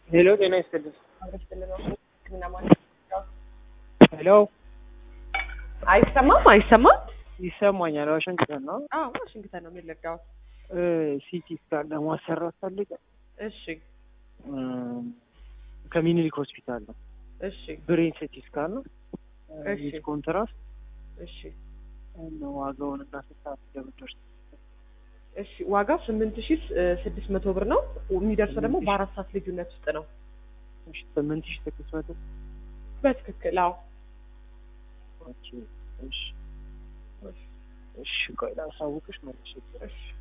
ሄሎ ጤና ይስጥልኝ። ሕክምና ማለት ሄሎ አይሰማም አይሰማም። ይሰማኛል። ዋሽንግተን ነው። አዎ ዋሽንግተን ነው የሚለጋው። ሲቲ ስካን ለማሰራት ፈልገ እሺ ከሚኒሊክ ሆስፒታል ነው። እሺ ብሬን ሲቲ ስካን ነው። እሺ። ዊዝ ኮንትራስት እሺ እና ዋጋውን እና ስንት ሰዓት እንደምትደርስ እሺ ዋጋው ስምንት ሺ ስድስት መቶ ብር ነው። የሚደርሰው ደግሞ በአራት ሰዓት ልዩነት ውስጥ ነው። እሺ፣ ስምንት ሺህ ስድስት መቶ በትክክል አዎ። ኦኬ። እሺ እሺ፣ ቆይ ላሳውቅሽ መልሼ እሺ